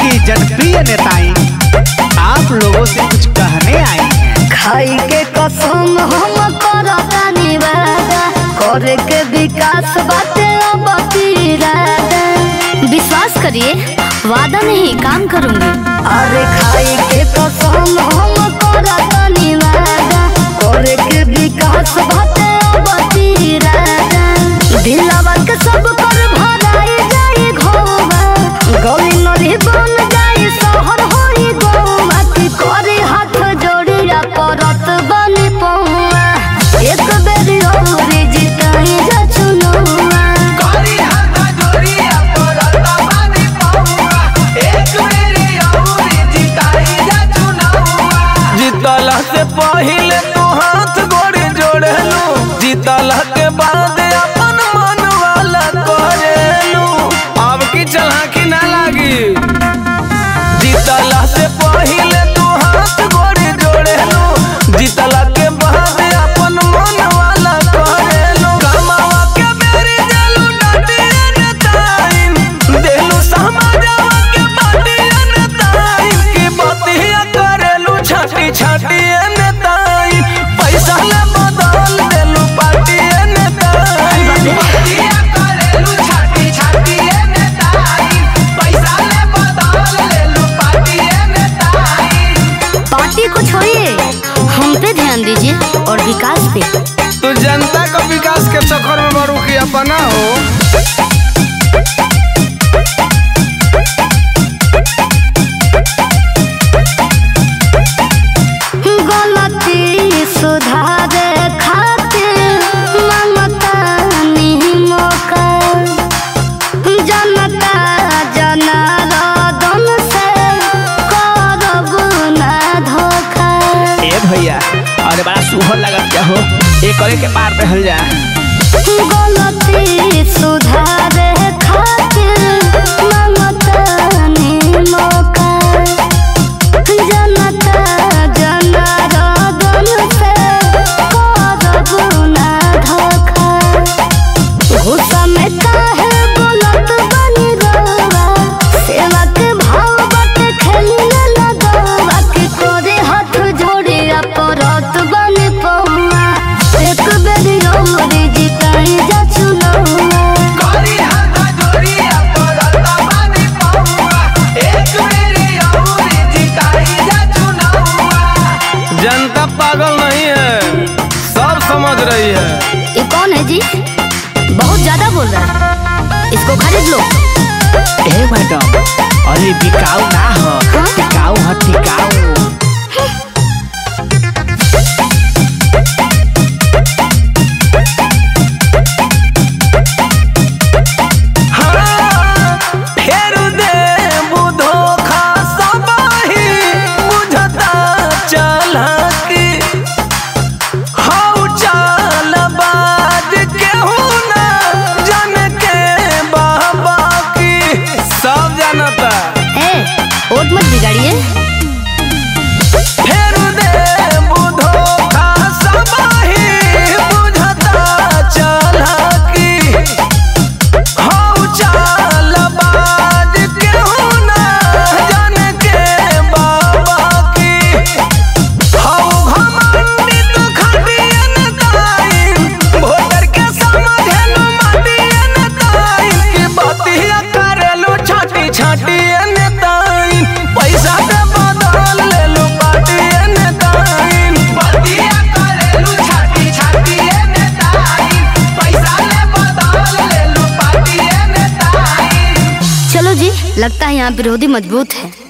की जनप्रिय नेताएं आप लोगों से कुछ कहने आई हैं खाई के कसम हम करतानी वादा करे के विकास बाटे अब इरादा विश्वास करिए वादा नहीं काम करूंगी अरे खाई के कसम हम करतानी वादा करे के विकास बाटे अब इरादा दिलवा के सब पर भराई जाई घोवा गली नदी बन जाई शहर होई गौवा की करे हाथ जोड़िया करत बनी पौआ एक बेरी और जिताई जा चुनौआ करी हाथा जोड़िया परता बानी पौआ एक मेरी औरी जिताई जा चुनावा जीतला से पहिले तू हाथ गोड़ी जोड़ेलू जीतला के बाद अपन मन वाला करेलू अब की चलाकी ना लागी जीतला से पहिले तू हाथ गोड़ी जोड़ेलू जीतला के बाद अपन मन वाला करेलू कमावा के मेरी देलू डाटिया ने ताइन देलू समाजवा के बाटिया ने ताइन की बतिया करेलू छाटी छाटी ने ताइन पैसा ले बदल देलू पाटिया ने ताइन बतिया करेलू छाटी छाटी ने ताइन पैसा ले बदल देलू पाटिया ने ताइन पार्टी को छोड़िए हम पे ध्यान दीजिए और विकास पे तू जनता का विकास के चक्कर में बड़ू की अपना हो गलती सुधारे खातिर ममता मौका जनता जनार्दन से करब ना धोखा ए भैया अरे बड़ा सुहर लगत क्या हो एक करे के पार पे हल जा गलती सुधारे खातिर ममतानी मौका जनता जनार्दन से करब ना धोखा गुस्सा में काहे बोलत बनी रवा सेवा के भाव बाटे खेली न लगवा के तोरे हाथ जोड़े अपरत बनी पौआ एक बेरी और जिताई जा चुनौआ करी हाथा जोड़िया परता बानी पौआ एक मेरी औरी जिताई जा चुनावा जनता पागल नहीं है सब समझ रही है ये कौन है जी बहुत ज्यादा बोल रहा है इसको खरीद लो ए मैडम अरे बिकाऊ ना हो हाँ? टिकाऊ है टिकाऊ हाँ, फेर दे बुधो खासा बाही बुझता चालाकी हौ चाल बाज केहू ना जन के बाबा की सब जानता ए वोट मत बिगाड़िए फेर दे बुधो खासा बाही बुझता चालाकी हौ चाल बाज केहू ना जन के बाबा की हौ घमंडित खटियन ताइन वोटर के समझेन माटियन ताइन की बतिया करेलू छाटी छाटियन ताइन पैसा के बदल लेलू पाटियन ताइन बतिया करेलू छाटी छाटियन ताइन पैसा ले बदल लेलू पाटियन ताइन चलो जी लगता है यहाँ विरोधी मजबूत है